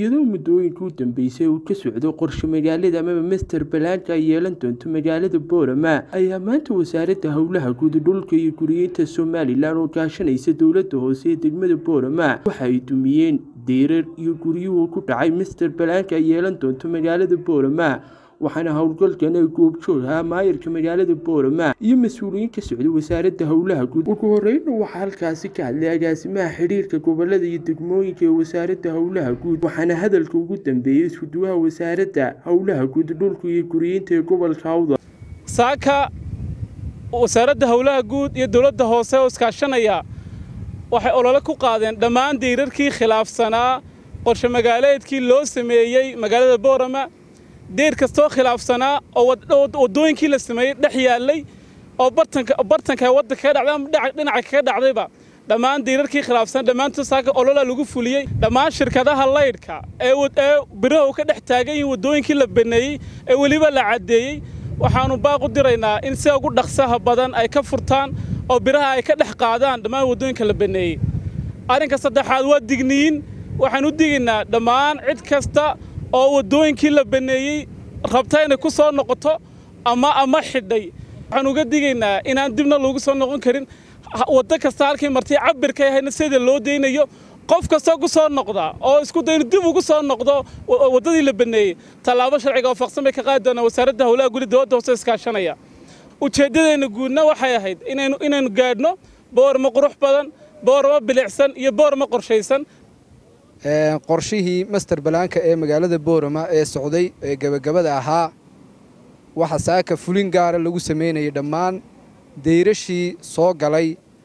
iyadoo muddooyinkii u dambeysay uu ka socdo qorshe magaalada amaba master balaanka ay yeelan doonto magaalada boorama ayaa maanta wasaaradda howlaha guud dhulka iyo guriyeynta somalilan oo kaashanaysa dowladda hoose ee degmada boorama waxa ay dumiyeen deyrar iyo guryuhu ku dhacay master balaanka ay yeelan doonto magaalada boorama waxaana howlgalkan ay goobjoog ahaa maayirka magaalada boorama iyo mas-uuliyiin ka socday wasaaradda howlaha guud ugu horeyna waxaa halkaasi ka hadlay agaasimaha xidhiirka gobolada iyo degmooyinka ee wasaaradda howlaha guud waxaana hadalka ugu dambeeyey iskuduwaha wasaaradda howlaha guud dhulka iyo guriyeynta ee gobolka awda saaka wasaaradda howlaha guud iyo dowladda hoose oo iskaashanaya waxay olole ku qaadeen dhammaan diirarkii khilaafsanaa qorshe magaaleedkii loo sameeyey magaalada boorama deer kastoo khilaafsanaa oo waddooyinkii la sameeyey dhex yaallay oo bartanka waddanka kaga dhacday ama dhinaca kaga dhacdayba dhammaan diirarkii khilaafsan dhammaantood saaka olola lagu fuliyey dhammaan shirkadaha laydhka ee biraha uu ka dhex taagan yihiin waddooyinkii la baneeyey ee weliba la caddeeyey waxaannu baaq u diraynaa in sida ugu dhaqsaha badan ay ka furtaan oo biraha ay ka dhex qaadaan dhammaan waddooyinka la baneeyey arrinka saddexaad waa digniyin waxaan u digaynaa dhammaan cid kasta oo waddooyinkii la baneeyey rabta inay ku soo noqoto ama ama xidhay waxaan uga digaynaa inaan dibna loogu soo noqon karin waddo kasta halkii martay cabirka ahayna sida loo daynayo qof kastoo ku soo noqda oo isku dayno dib ugu soo noqdo waddadii la baneeyey tallaabo sharciga oo faqsan bay ka qaadi doonaa wasaaradda howlaha guli dowladda hoose iskaashanaya ujeeddadeenna guudna waxay ahayd inaynu inaynu gaadhno boorma qurux badan boorma bilicsan iyo boorma qorshaysan qorshihii master balaanka ee magaalada boorama ee socday ee gebagabada ahaa waxa saaka fulin gaara lagu samaynayay dhammaan dayrashii soo galay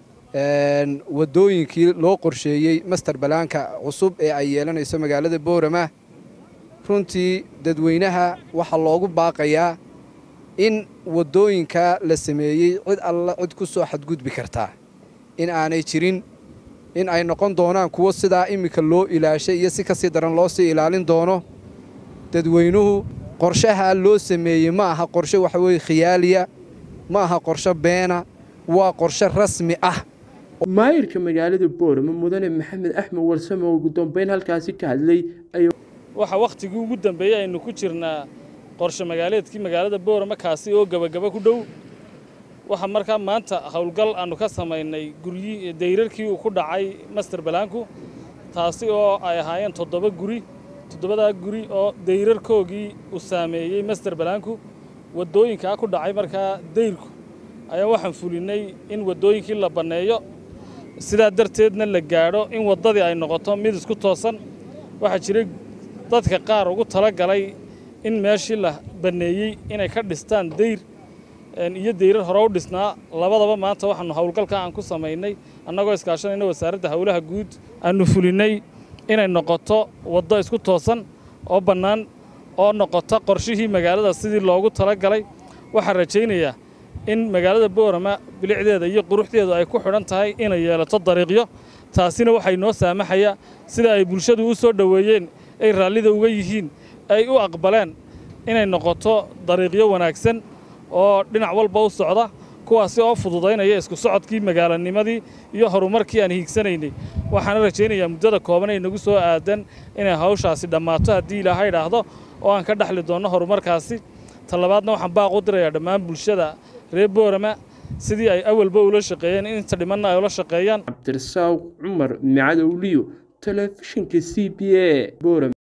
waddooyinkii loo qorsheeyey master balaanka cusub ee ay yeelanayso magaalada boorama runtii dadweynaha waxaa loogu baaqayaa in waddooyinka la sameeyey cid alla cid ku soo xadgudbi kartaa in aanay jirin in ay noqon doonaan kuwo sidaa iminka loo ilaashay iyo si ka sii daran loo sii ilaalin doono dadweynuhu qorshahaa loo sameeyey ma aha qorshe waxa weeye khiyaaliya ma aha qorshe beena waa qorshe rasmi ah maayirka magaalada boorama mudane maxamed axmed warsame oo ugu dambeyn halkaasi ka hadlay waxa wakhtigii ugu dambeeyey aynu ku jirnaa qorshe magaaleedkii magaalada boorama kaasi oo gebagaba ku dhow waxaa markaa maanta howlgal aannu ka samaynay guryi dayrarkii uu ku dhacay master balaanku taasi oo ay ahaayeen toddoba guri toddobadaa guri oo dayrarkoogii uu saameeyey master balaanku waddooyinkaa ku dhacay markaa dayrku ayaa waxaan fulinnay in waddooyinkii la banneeyo sidaa darteedna la gaadho in waddadii ay noqoto mid isku toosan waxaa jiray dadka qaar ugu tala galay in meeshii la banneeyey inay ka dhistaan dayr iyo dayrar hore u dhisnaa labadaba maanta waxaannu howlgalka aan ku samaynay annagoo iskaashanayna wasaaradda howlaha guud aannu fulinnay inay noqoto waddo isku toosan oo bannaan oo noqota qorshihii magaalada sidii loogu tala galay waxaan rajaynayaa in magaalada boorama bilicdeeda iyo quruxdeedu ay ku xidhan tahay inay yeelato dariiqyo taasina waxay noo saamaxayaa sida ay bulshadu u soo dhoweeyeen ay raallida uga yihiin ay u aqbaleen inay noqoto dariiqyo wanaagsan oo dhinac walba u socda kuwaasi oo fududaynaya isku socodkii magaalanimadii iyo horumarkii aan hiigsanaynay waxaana rajaynayaa muddada kooban ay nagu soo aadan inay hawshaasi dhammaato haddii ilaahay idhaahdo oo aan ka dhexli doonno horumarkaasi talabaadna waxaan baaq u dirayaa dhammaan bulshada reer boorama sidii ay awalba ula shaqeeyeen inta dhimanna ay ula shaqeeyaan cabdirasaaq cumar micadowliyo telefishinka c b a boorama